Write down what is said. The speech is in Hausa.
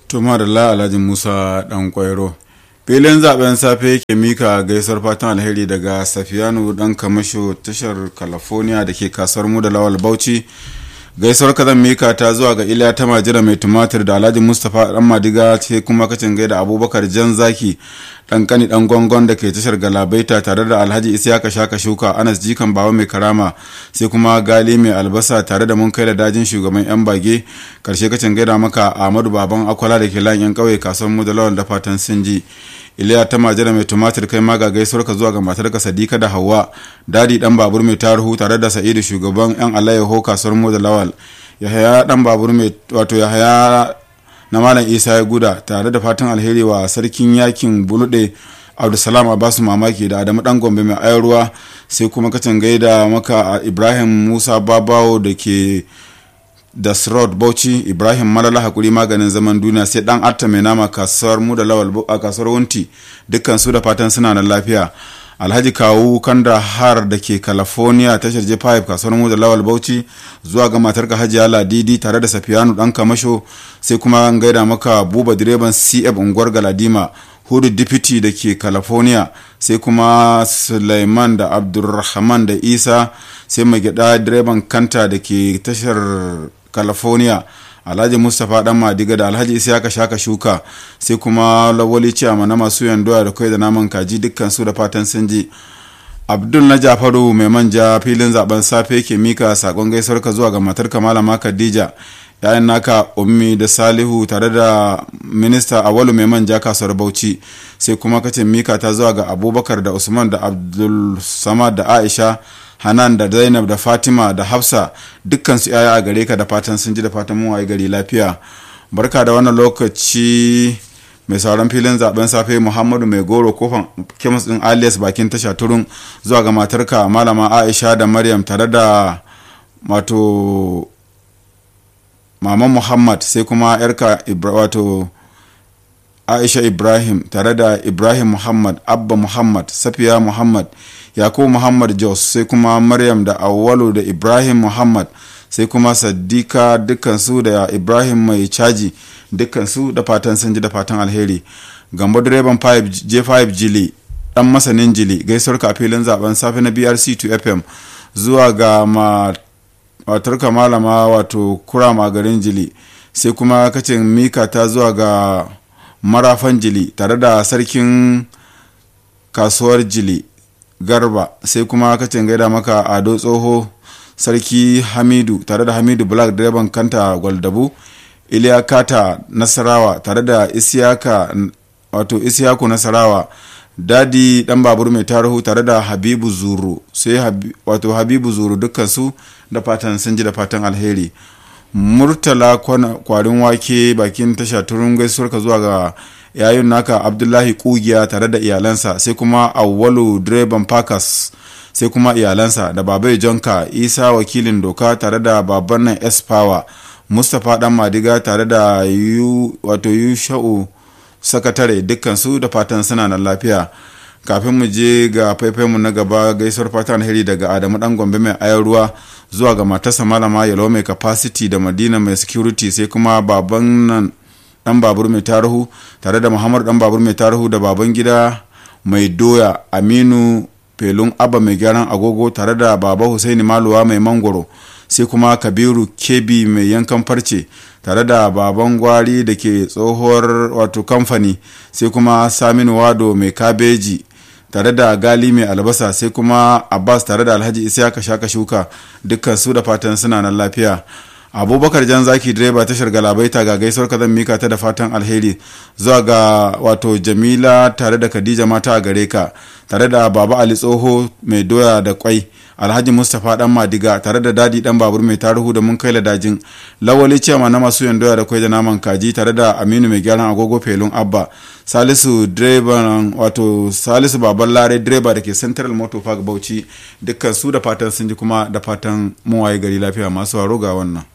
Tuma da la Alhaji Musa Dan Kwairo. Filin zaben safe yake mika gaisuwar fatan alheri daga Safiyanu Dan Kamasho tashar California da ke kasar mu da Lawal Bauchi. Gaisuwar kazan mika ta zuwa ga Iliya ta majira mai tumatir da Alhaji Mustapha Dan Madiga sai kuma kacin gaida Abubakar Jan Zaki dan kani dan gongon da ke tashar Galabaita tare da Alhaji Isiyaka Shaka Shuka Anas Jikan Bawa mai karama sai kuma Gali mai albasa tare da mun kai da dajin shugaban yan bage karshe kacin gaida maka Ahmadu Baban Akwala da ke lan yan kauye kasuwar mu da lawan da fatan sun ji iliya ta majira mai tumatir kai ma ga gaisuwar ka zuwa ga matarka sadika da hawa dadi dan babur mai taruhu tare da sa'idu shugaban yan alayyaho kasuwar mu da lawal yahaya dan babur mai wato yahaya na malam isa ya guda tare da fatan alheri wa sarkin yakin bulude abdulsalam abasu mamaki da adamu dan gombe mai ayarwa sai kuma kacin gaida maka ibrahim musa babawo da ke da srod bauchi ibrahim malala hakuri maganin zaman duniya sai dan atta mai nama kasuwar mu da lawal a kasuwar wunti dukkan su da fatan suna da lafiya alhaji kawu kanda har da ke california tashar j5 kasuwar mu da lawal bauchi zuwa ga matar ka hajiya ladidi tare da safiyanu dan kamasho sai kuma an gaida maka buba direban cf unguwar galadima hudu deputy da ke california sai kuma suleiman da abdulrahman da isa sai mai gyada direban kanta da ke tashar california alhaji mustapha dan madiga da alhaji isiyaka shaka shuka sai kuma lawali ciyama na masu yandoya da kai da naman kaji dukkan su da fatan sun ji abdul na jafaru mai manja filin zaben safe ke mika sakon gaisuwar ka zuwa ga matar malama khadija yayan naka ummi da salihu tare da minista awalu mai manja kasuwar bauchi sai kuma kace mika ta zuwa ga abubakar da usman da abdul samad da aisha hanan da zainab da fatima da hafsa dukkan su yaya a gare ka da fatan sun ji da fatan mun waye gari lafiya barka da wannan lokaci mai sauran filin zaben safe muhammadu mai goro kofan kemis din alias bakin tasha turun zuwa ga matarka malama aisha da maryam tare da wato maman muhammad sai kuma yarka wato aisha ibrahim tare da ibrahim muhammad abba muhammad safiya muhammad yakubu muhammad jos sai kuma maryam da awalu da ibrahim muhammad sai kuma sadika dukkansu da ibrahim mai caji dukkansu da fatan sun ji da fatan alheri gambo direban j5 jili dan masanin jili gaisuwar ka filin zaben safe na brc 2 fm zuwa ga matarka malama wato kurama garin jili sai kuma kacin mika ta zuwa ga marafan jili tare da sarkin kasuwar jili garba sai kuma kacin gaida maka ado tsoho sarki hamidu tare da hamidu black direban kanta gwaldabu iliya kata nasarawa tare da isiyaka wato isiyaku nasarawa dadi dan babur mai tarihu tare da habibu zuru sai wato habibu zuru dukkansu da fatan sun ji da fatan alheri murtala kwarin wake bakin tasha turun gaisuwar ka zuwa ga yayin naka abdullahi kugiya tare da iyalansa sai kuma awwalu direban pakas sai kuma iyalansa da babai jonka isa wakilin doka tare da baban nan s power mustapha dan madiga tare da yu wato yusha'u sakatare dukkansu da fatan suna nan lafiya kafin mu je ga mu na gaba gaisuwar fatan heri daga adamu dan gombe mai ayar ruwa zuwa ga matarsa malama yalo mai capacity da madina mai security sai kuma baban nan dan babur mai tarihu tare da muhammadu dan babur mai tarihu da baban gida mai doya aminu felun abba mai gyaran agogo tare da baba husaini maluwa mai mangoro sai kuma kabiru kebi mai yankan farce tare da baban gwari da ke tsohuwar wato kamfani sai kuma saminu wado mai kabeji tare da gali mai albasa sai kuma abbas tare da alhaji isiyaka shaka shuka dukkan su da fatan suna nan lafiya abubakar jan zaki direba tashar galabaita ga gaisuwar ka zan mika ta da fatan alheri zuwa ga wato jamila tare da khadija mata a gare ka tare da baba ali tsoho mai doya da kwai alhaji mustapha dan madiga tare da dadi dan babur mai tarihu da mun kai ladajin lawali ciyama na masu yan doya da kwai da naman kaji tare da aminu mai gyaran agogo felun abba salisu direban wato salisu baban lare direba da ke central motor park bauchi dukkan su da fatan sun ji kuma da fatan mun waye gari lafiya masu waro ga wannan